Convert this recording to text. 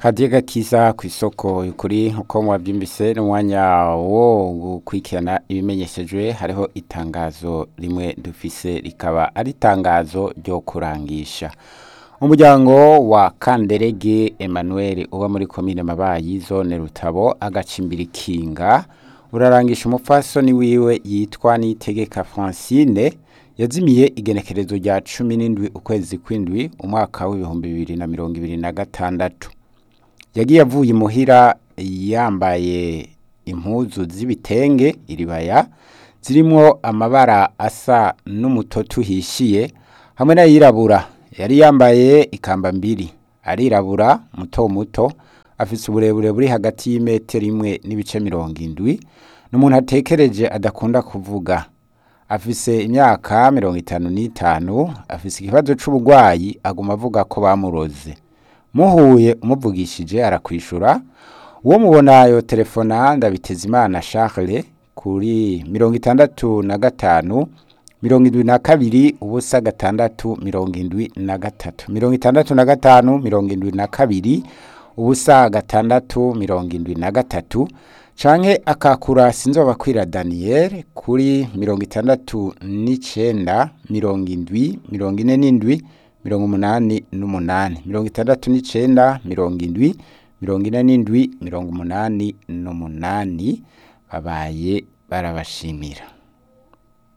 hadiye gakiza ku isoko kuri uko mwabyumvise n'umwanya wo gukurikirana ibimenyeshejwe hariho itangazo rimwe dufise rikaba ari itangazo ryo kurangisha umuryango wa kanderege emmanuel uba muri komine mabayi zone rutabo agacimbira ikinga urarangisha umupfasoni wiwe yitwa nitegeka francine yazimiye igenekerezo rya cumi n'indwi ukwezi kw'indwi umwaka w'ibihumbi bibiri na mirongo ibiri na gatandatu yagiye avuye imuhira yambaye impuzu z'ibitenge iribaya zirimwo amabara asa n'umutoto uhishiye hamwe n'ayirabura yari yambaye ikamba mbiri arirabura muto muto afise uburebure buri hagati y'imetero imwe n'ibice mirongo indwi n'umuntu atekereje adakunda kuvuga afise imyaka mirongo itanu n'itanu afise ikibazo c'uburwayi aguma avuga ko bamuroze muhuye umuvugishije arakwishura uwo mubona yo telefona ndabitezimana Charles kuri mirongo itandatu na gatanu mirongo indwi na kabiri ubusa gatandatu mirongo indwi na gatatu mirongo itandatu na gatanu mirongo indwi na kabiri ubusa gatandatu mirongo indwi na gatatu canke akakura sinzobakwira Daniel kuri mirongo itandatu n'icenda mirongo indwi mirongo ine n'indwi mirongo umunani n'umunani mirongo itandatu n'icenda mirongo indwi mirongo ine n'indwi mirongo umunani n'umunani babaye barabashimira